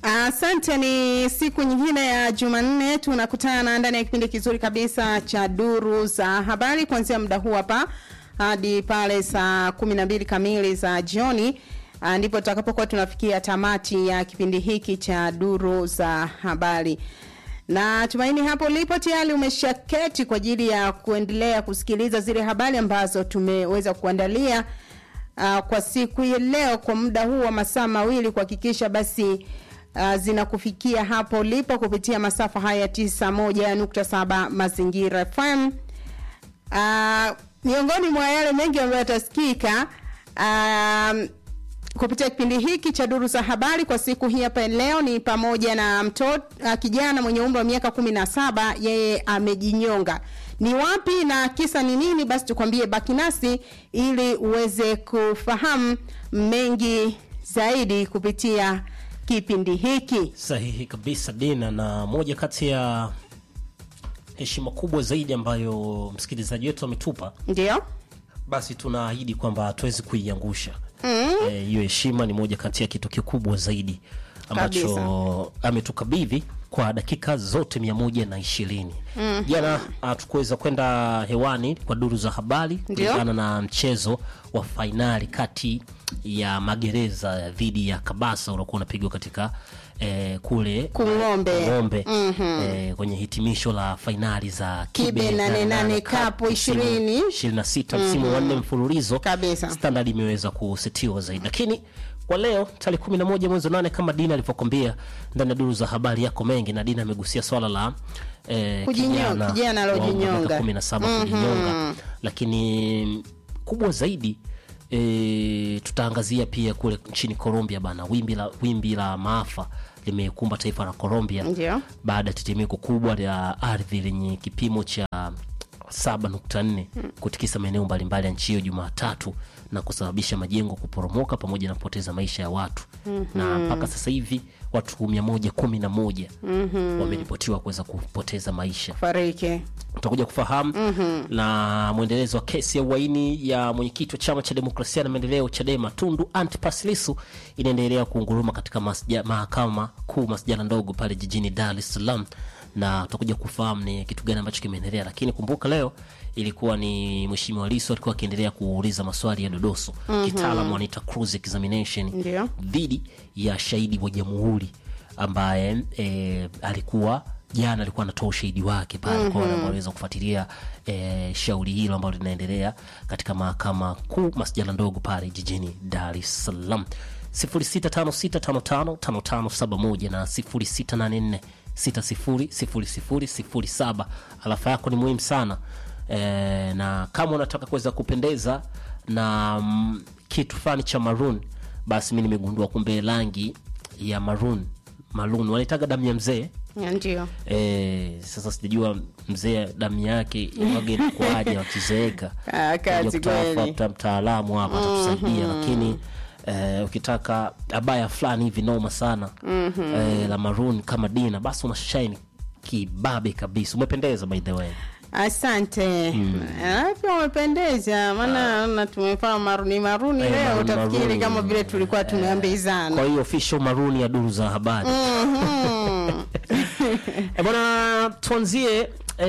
Asante. Ni siku nyingine ya Jumanne, tunakutana ndani ya kipindi kizuri kabisa cha duru za habari kuanzia muda huu hapa hadi pale saa kumi na mbili kamili za jioni, ah, ndipo tutakapokuwa tunafikia tamati ya kipindi hiki cha duru za habari na tumaini hapo ulipo tayari umeshaketi kwa ajili ya kuendelea kusikiliza zile habari ambazo tumeweza kuandalia uh, kwa siku hii leo kwa muda huu wa masaa mawili kuhakikisha basi uh, zinakufikia hapo ulipo kupitia masafa haya 91.7 Mazingira FM. Uh, miongoni mwa yale mengi ambayo yatasikika um, kupitia kipindi hiki cha duru za habari kwa siku hii hapa leo ni pamoja na mtoto uh, kijana mwenye umri wa miaka kumi na saba yeye amejinyonga. Ni wapi na kisa ni nini? Basi tukwambie, baki nasi ili uweze kufahamu mengi zaidi kupitia kipindi hiki. Sahihi kabisa Dina, na moja kati ya heshima kubwa zaidi ambayo msikilizaji wetu ametupa, Ndio basi tunaahidi kwamba hatuwezi kuiangusha hiyo. Mm. E, heshima ni moja kati ya kitu kikubwa zaidi ambacho ametukabidhi kwa dakika zote mia moja na ishirini. Jana hatukuweza kwenda hewani kwa duru za habari kulingana na mchezo wa fainali kati ya magereza dhidi ya Kabasa uliokuwa unapigwa katika eh, kule Kung'ombe. Kung'ombe, eh, kwenye hitimisho la fainali za Kibe nane nane Cup 20. 26 msimu wa nne mfululizo Kabisa. standard imeweza kusetiwa zaidi, lakini kwa leo tarehe 11 mwezi wa nane kama Dina alivyokwambia ndani ya duru za habari yako mengi, na Dina amegusia swala la eh, Kujinyo- kijana wa umri wa aliojinyonga. miaka 17 kujinyonga, lakini kubwa zaidi e, tutaangazia pia kule nchini Colombia bana, wimbi la, wimbi la maafa limekumba taifa la Colombia Ndio. baada ya tetemeko kubwa la ardhi lenye kipimo cha 7.4 kutikisa maeneo mbalimbali ya nchi hiyo Jumatatu na kusababisha majengo kuporomoka pamoja na kupoteza maisha ya watu na mpaka sasa hivi watu 111 wameripotiwa kuweza kupoteza maisha fariki utakuja kufahamu na mwendelezo wa kesi ya uhaini ya mwenyekiti wa chama cha demokrasia na maendeleo Chadema Tundu Antipas Lissu inaendelea kuunguruma katika masja, mahakama kuu masjala ndogo pale jijini Dar es Salaam, na utakuja kufahamu ni kitu gani ambacho kimeendelea. Lakini kumbuka leo ilikuwa ni mheshimiwa Lissu alikuwa akiendelea kuuliza maswali ya dodoso kitaalamu wanaita cross examination Ndio. dhidi ya shahidi wa jamhuri ambaye e, alikuwa jana alikuwa anatoa ushahidi wake pale kwa wale ambao waliweza kufuatilia e, shauri hilo ambalo linaendelea katika mahakama kuu masjala ndogo pale jijini Dar es Salaam 0656555571 na 0684600007 alafa yako ni muhimu sana e, na kama unataka kuweza kupendeza na mm, kitu fulani cha maroon basi mi nimegundua kumbe rangi ya maroon maroon wanaitaga damu ya mzee ndio e, sasa sijajua mzee damu yake wage kwaje wakizeeka Ah, kazi Tutakuja kutafuta kweli. mtaalamu hapa atatusaidia lakini eh, ukitaka abaya fulani hivi noma sana eh, la maroon kama dina basi una shine kibabe kabisa umependeza by the way asante Ah, pia umependeza maana na tumefaa maruni maruni Eh, leo maruni, utafikiri maruni. kama vile tulikuwa tumeambizana kwa hiyo official maroon ya duru za habari E bwana, tuanzie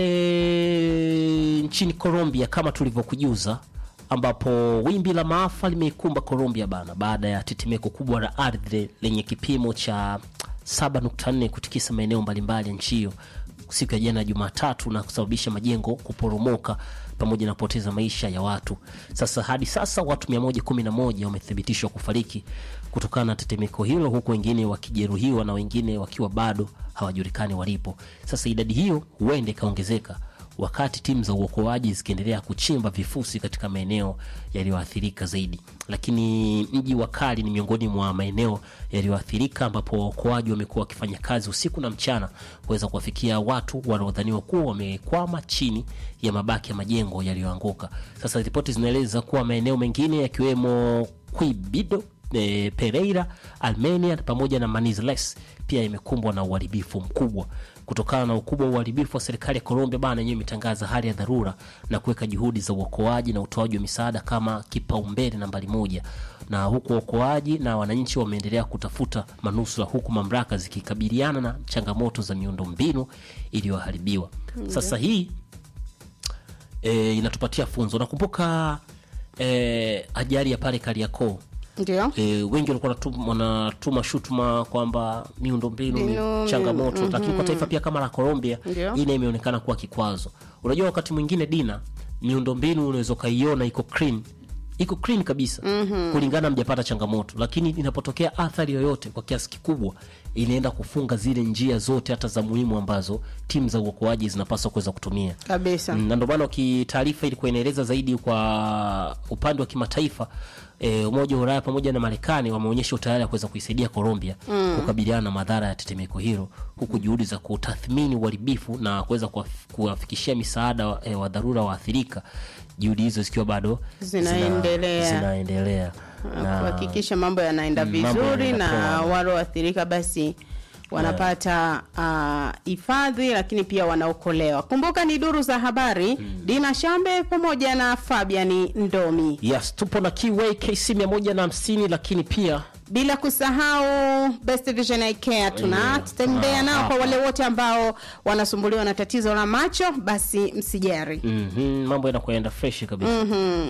e, nchini Colombia kama tulivyokujuza, ambapo wimbi la maafa limeikumba Colombia bana, baada ya tetemeko kubwa la ardhi lenye kipimo cha 7.4 kutikisa maeneo mbalimbali ya nchi hiyo siku ya jana Jumatatu na kusababisha majengo kuporomoka pamoja na kupoteza maisha ya watu. Sasa hadi sasa watu 111 wamethibitishwa kufariki kutokana na tetemeko hilo, huku wengine wakijeruhiwa na wengine wakiwa bado hawajulikani walipo. Sasa idadi hiyo huenda ikaongezeka wakati timu za uokoaji zikiendelea kuchimba vifusi katika maeneo yaliyoathirika zaidi. Lakini mji wa Kali ni miongoni mwa maeneo yaliyoathirika ambapo waokoaji wamekuwa wakifanya kazi usiku na mchana kuweza kuwafikia watu wanaodhaniwa kuwa wamekwama chini ya mabaki ya majengo yaliyoanguka. Sasa ripoti zinaeleza kuwa maeneo mengine yakiwemo Quibido e, Pereira, Armenia pamoja na Manizales pia imekumbwa na uharibifu mkubwa. Kutokana na ukubwa wa uharibifu wa serikali ya Colombia bana yenyewe imetangaza hali ya dharura na kuweka juhudi za uokoaji na utoaji wa misaada kama kipaumbele nambari moja, na huku waokoaji na wananchi wameendelea kutafuta manusura, huku mamlaka zikikabiliana na changamoto za miundombinu iliyoharibiwa. Sasa hii e, inatupatia funzo. Nakumbuka e, ajali ya pale Kariakoo ndio e, wengi walikuwa wanatum- wanatuma shutuma kwamba miundombinu ni Mbinu, changamoto lakini kwa taifa pia kama la Colombia Ndio. hii nayo imeonekana kuwa kikwazo. Unajua, wakati mwingine Dina, miundombinu unaweza ukaiona iko clean iko clean kabisa kulingana mjapata changamoto, lakini inapotokea athari yoyote kwa kiasi kikubwa inaenda kufunga zile njia zote hata za muhimu ambazo timu za uokoaji zinapaswa kuweza kutumia. kabisa Mm, na ndio maana ukitaarifa ilikuwa inaeleza zaidi kwa upande wa kimataifa e, Umoja wa Ulaya pamoja na Marekani wameonyesha utayari wa kuweza kuisaidia Colombia kukabiliana na madhara ya tetemeko hilo, huku juhudi za kutathmini uharibifu na kuweza kuwaf- kuwafikishia misaada wa, e, wa dharura waathirika, juhudi hizo zikiwa bado zina- Zinaendelea. zinaendelea na kuhakikisha mambo yanaenda mambo vizuri yanaenda na poa. wale waathirika basi wanapata ah, hifadhi lakini pia wanaokolewa. Kumbuka ni duru za habari Dina Shambe pamoja na Fabian Ndomi, yes, tupo na Kiway KC 150 lakini pia bila kusahau Best Vision Eye Care tunatembea Yeah. nao kwa Ah, wale wote ambao wanasumbuliwa na tatizo la macho, basi msijari. Mhm, mambo yanakwenda fresh kabisa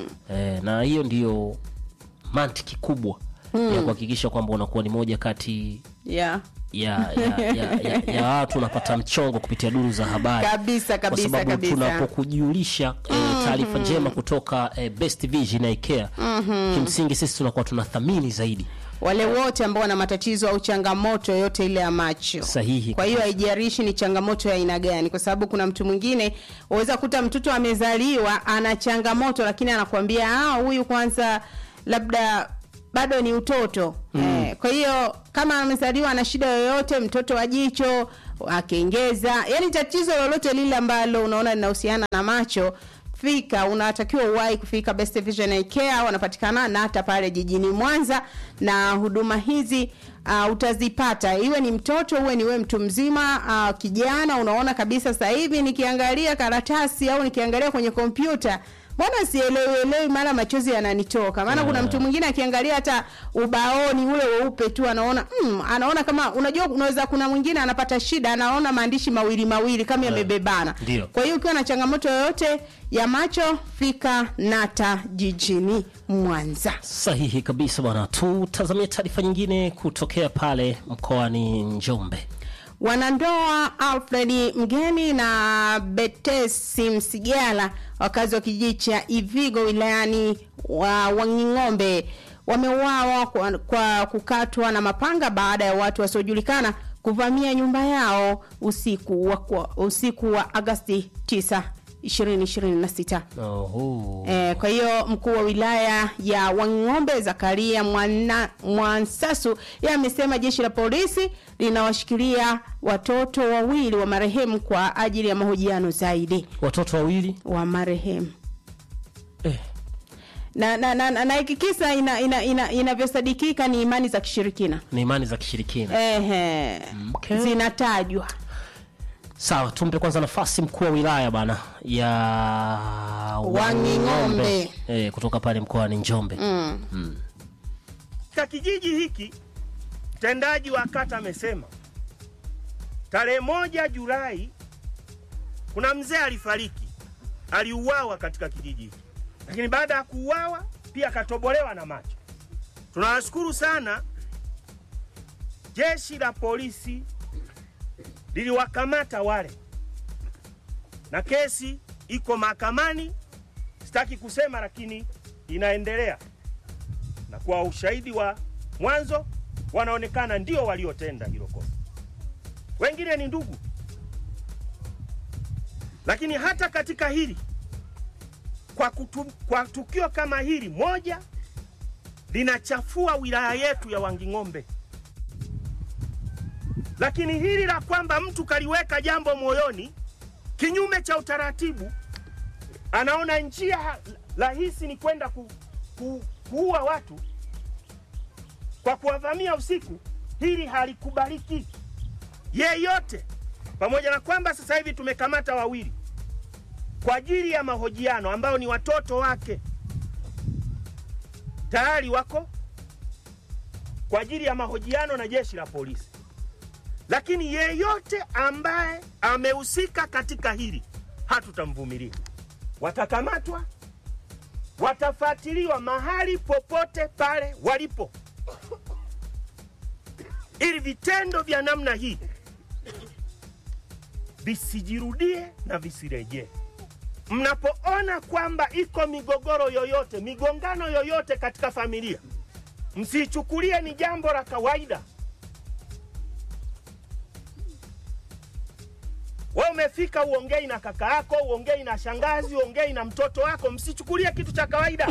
eh, na hiyo ndiyo mantiki kubwa ya kuhakikisha kwamba unakuwa ni moja kati Yeah. ya ya, ya, ya, ya watu unapata mchongo kupitia duru za habari Kabisa, kabisa, kwa sababu kabisa. tunapokujulisha eh, taarifa njema kutoka eh, Best Vision Eye Care kimsingi sisi tunakuwa tunathamini zaidi wale wote ambao wana matatizo au changamoto yoyote ile ya macho sahihi kwa hiyo haijarishi ni changamoto ya aina gani kwa sababu kuna mtu mwingine waweza kuta mtoto amezaliwa ana changamoto lakini anakuambia ah huyu kwanza labda bado ni utoto eh, kwa hiyo kama amezaliwa ana shida yoyote mtoto wa jicho akengeza yani tatizo lolote lile ambalo unaona linahusiana na macho fika unatakiwa uwahi kufika Best Vision Eye Care wanapatikana na hata pale jijini Mwanza na huduma hizi uh, utazipata iwe ni mtoto uwe ni wewe mtu mzima uh, kijana unaona kabisa sasa hivi nikiangalia karatasi au nikiangalia kwenye kompyuta mbona sielewi elewi mara machozi yananitoka maana kuna mtu mwingine akiangalia hata ubaoni ule weupe tu anaona mm, anaona kama unajua unaweza kuna mwingine anapata shida anaona maandishi mawili mawili kama yamebebana Ndio. kwa hiyo ukiwa na changamoto yoyote ya macho fika nata jijini mwanza sahihi kabisa bwana tutazamia taarifa nyingine kutokea pale mkoani Njombe wanandoa alfred mgeni na betesi msigala wakazi wa kijiji cha ivigo wilayani wa wanging'ombe wameuawa kwa, kwa kukatwa na mapanga baada ya watu wasiojulikana kuvamia nyumba yao usiku wa, kwa- usiku wa agasti 9 2026 Oho. Eh, kwa hiyo mkuu wa wilaya ya Wang'ombe Zakaria Mwana, Mwansasu yeye amesema jeshi la polisi linawashikilia watoto wawili wa marehemu kwa ajili ya mahojiano zaidi watoto wawili wa marehemu eh. na na na, na, na hiki kisa ina, ina, ina, inavyosadikika ni imani za kishirikina ni imani za kishirikina Ehe, Okay. zinatajwa sawa tumpe kwanza nafasi mkuu wa wilaya bana ya Wanging'ombe. eh, kutoka pale mkoani Njombe Katika kijiji hiki mtendaji wa kata amesema tarehe moja Julai kuna mzee alifariki, aliuawa katika kijiji hiki, lakini baada ya kuuawa pia akatobolewa na macho. Tunawashukuru sana jeshi la polisi liliwakamata wale, na kesi iko mahakamani. Sitaki kusema, lakini inaendelea na kwa ushahidi wa mwanzo wanaonekana ndio waliotenda hilo kosa. Wengine ni ndugu, lakini hata katika hili kwa, kutu, kwa tukio kama hili moja linachafua wilaya yetu ya Wanging'ombe, lakini hili la kwamba mtu kaliweka jambo moyoni kinyume cha utaratibu, anaona njia rahisi ni kwenda ku, ku, kuua watu kwa kuwavamia usiku, hili halikubaliki yeyote, pamoja na kwamba sasa hivi tumekamata wawili kwa ajili ya mahojiano ambao ni watoto wake tayari wako kwa ajili ya mahojiano na jeshi la polisi, lakini yeyote ambaye amehusika katika hili hatutamvumilia. Watakamatwa, watafuatiliwa mahali popote pale walipo, ili vitendo vya namna hii visijirudie na visirejee. Mnapoona kwamba iko migogoro yoyote, migongano yoyote katika familia, msichukulie ni jambo la kawaida. Wewe umefika uongei na kaka yako, uongei na shangazi, uongei na mtoto wako, msichukulie kitu cha kawaida.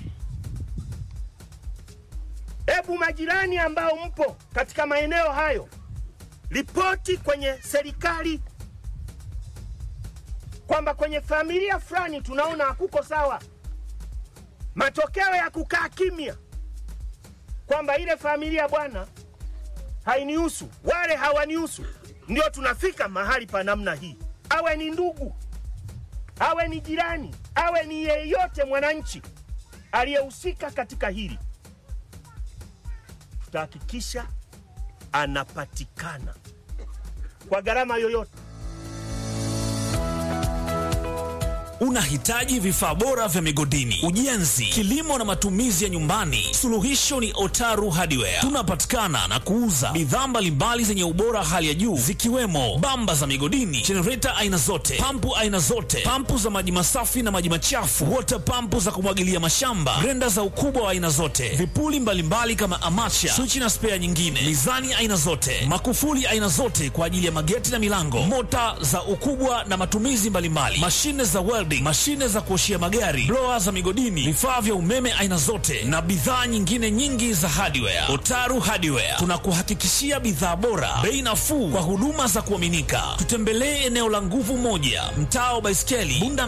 Hebu majirani ambao mpo katika maeneo hayo, ripoti kwenye serikali kwamba kwenye familia fulani tunaona hakuko sawa. Matokeo ya kukaa kimya kwamba ile familia bwana hainihusu, wale hawanihusu, ndio tunafika mahali pa namna hii. Awe ni ndugu, awe ni jirani, awe ni yeyote mwananchi aliyehusika katika hili, tutahakikisha anapatikana kwa gharama yoyote. Unahitaji vifaa bora vya migodini, ujenzi, kilimo na matumizi ya nyumbani? Suluhisho ni Otaru Hardware. Tunapatikana na kuuza bidhaa mbalimbali zenye ubora hali ya juu zikiwemo bamba za migodini, jenereta aina zote, pampu aina zote, pampu za maji masafi na maji machafu, wota pampu za kumwagilia mashamba, grenda za ukubwa wa aina zote, vipuli mbalimbali mbali kama amacha, swichi na spea nyingine, mizani aina zote, makufuli aina zote kwa ajili ya mageti na milango, mota za ukubwa na matumizi mbalimbali, mashine za welding, mashine za kuoshia magari, blower za migodini, vifaa vya umeme aina zote na bidhaa nyingine nyingi za hardware. Otaru Hardware tunakuhakikishia bidhaa bora, bei nafuu kwa huduma za kuaminika. Tutembelee eneo la nguvu moja, mtaa wa Baiskeli, Bunda